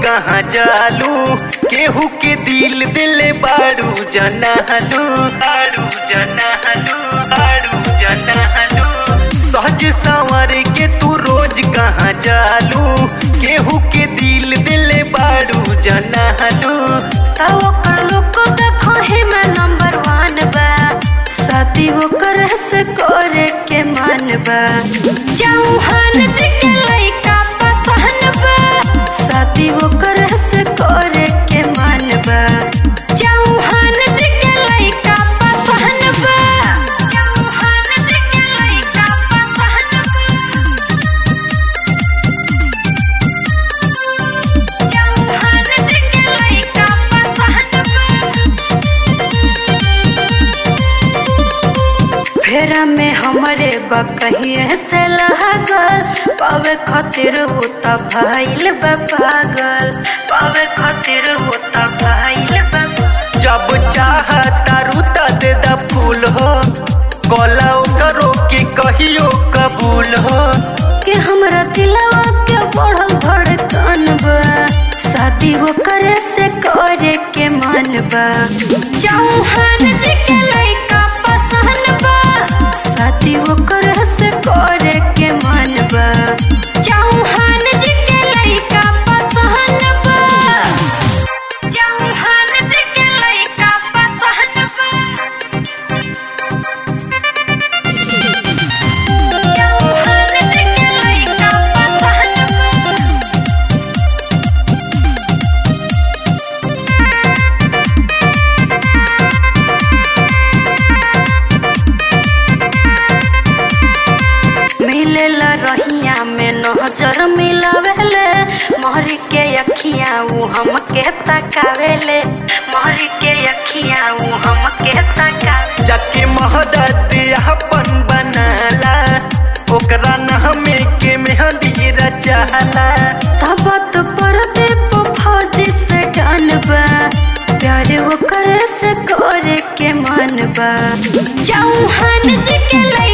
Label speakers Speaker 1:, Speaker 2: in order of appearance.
Speaker 1: कहाँ जालू केहू के दिल दिले बारू जनालू बारू जनालू बारू जनालू सहज संवर के तू रोज कहाँ जालू केहू के दिल दिले बारू जनालू
Speaker 2: आ ओकर लोको देखो ही में नंबर वन बा शादी ओकर से करे के मान बा चौहान जी के लइका पसंद बा शादी ओकर से करे के मान बा चौहान जी के लइका पसंद बा चौहान जी के लइका पसंद बा चौहान जी के लइका पसंद बा फेरा में हमरे बकहिए से लागल पावे खातिर वो त भइल बा पागल पावे खातिर वो त भइल बा
Speaker 1: जब चाह तारू त दे द फूल हो कला करो के कहियो कबूल हो
Speaker 2: कि हमरा दिलवा के बढ़ल धड़कन बा शादी वो करे से करे के मन बा चौहान जी के लइका पसंद बा शादी वो करे से करे के मन बा चौहान जी के लइका पसंद बा चौहान जी के लइका पसंद बा चौहान जी के लइका पसंद बा मिलेला रहिया में नजर मिलावेले मोहरी के अखियां ऊ हमके तकावेले मोहरी के अखियां ऊ हमके तकावे
Speaker 1: जाके महदत अपन बनाला ओकरा नामे के मेहंदी रचाला
Speaker 2: तबत पर दीप फौजी से डनबा प्यार वो करे से करे के मन बा चौहान जी के